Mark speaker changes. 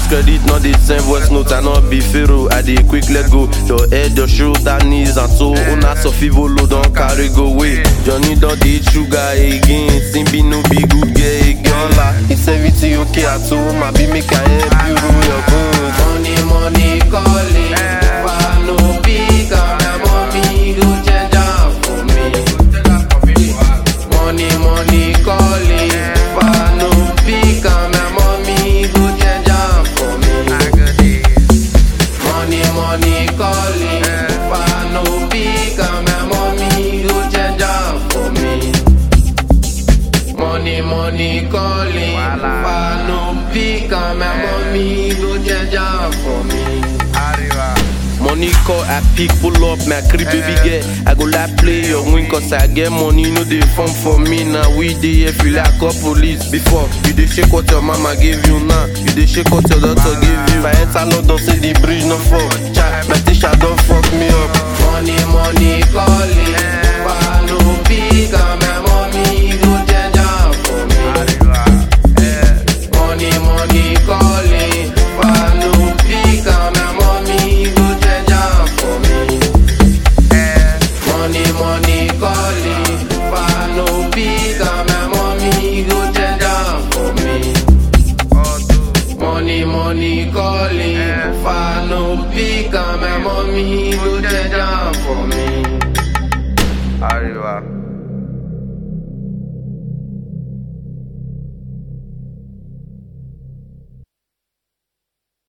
Speaker 1: credit, not the same voice note, I not be pharaoh. I dey quick let go. Your head, your shoulder, knees, and so una sofivolo don't carry go away. Johnny don't eat sugar again. Simbi no be good girl again. La, it's everything okay at home. I be make I help you rule your bones.
Speaker 2: Money, money calling. Why no big my mommy go change am for me. Money, money calling. Why no big my mommy go change am for me. Money, money calling. Why no big my mommy go change am for me. Money, money calling. Why no big my mommy go change am for me.
Speaker 1: Money call, I pick, pull up, my crib baby girl. I go like play your win, cause I get money, no they fun for me. Now we dey here feel like a police. Before, you dey shake what your mama gave you now. You dey shake what your daughter gave you. If I enter London, say the bridge no fall. Child, my teacher don't fuck me up.
Speaker 2: Money, money calling. Why no big my mommy go change am for me. Money, money calling. Why no big my mommy go change am for me. Money, money calling. Why no big my mommy go change am for me. Money, money calling. Why no big my mommy go change am for me.
Speaker 3: Arriba.